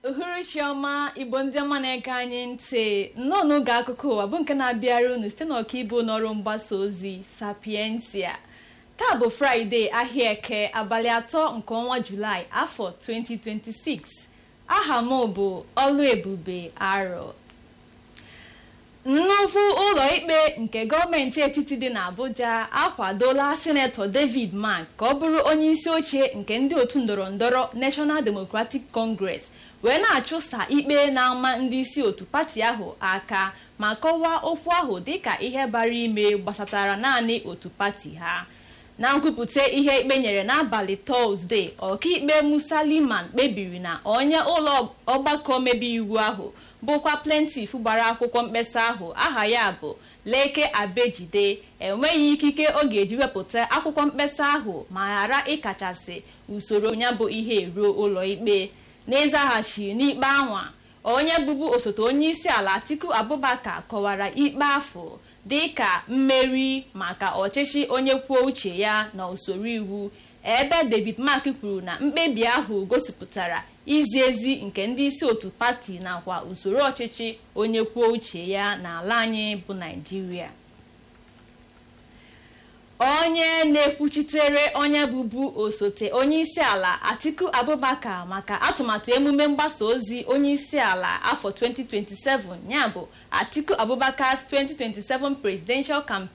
uhuruchi ọma igbo ndị ọma na-ege anyị ntị nnọọ n'oge akụkọ ụwa bụ nke na-abịara unu site n'ọkaibu n'ọrụ mgbasa ozi sapientia taa bụ fraịde ahịa eke abalị atọ nke ọnwa julaị afọ 2026 aha m bụ ọlụ ebube arọ nnukwu ụlọ ikpe nke gọọmenti etiti dị n'abuja akwadola sinetọ david mark ka ọ bụrụ onye isi oche nke ndị otu ndọrọ ndọrọ national democratic congress wee na-achụsa ikpe na-ama ndị isi otu pati ahụ aka ma kọwaa okwu ahụ dịka ihe bara ime gbasatara naanị otu pati ha na nkwupụta ihe ikpe nyere n'abalị tọzdee ọkaikpe musa liman kpebiri na onye ụlọ ọgbakọ omebe iwu ahụ bụkwa plentif gbara akwụkwọ mkpesa ahụ aha ya bụ leke abejide enweghị ikike ọ ga-eji wepụta akwụkwọ mkpesa ahụ ma ghara ịkachasị usoro ya bụ ihe ruo ụlọ ikpe n'ịzaghachi n'ikpe anwa onye bụbu osote onye isi ala atiku abubakar kọwara ikpe afọ dịka mmeri maka ọchịchị onye kwuo uche ya na usoro iwu ebe david mark kwuru na mkpebi ahụ gosipụtara izi ezi nke ndị isi otu pati nakwa usoro ọchịchị onye kwuo uche ya n'ala anyị bụ naijiria onye na-ekwuchitere onye bụbu osote onye isi ala atiku abubakar maka atụmatụ emume mgbasa ozi onye isi ala afọ 2027 ya bụ atiku abubakar 2027 presidential campaign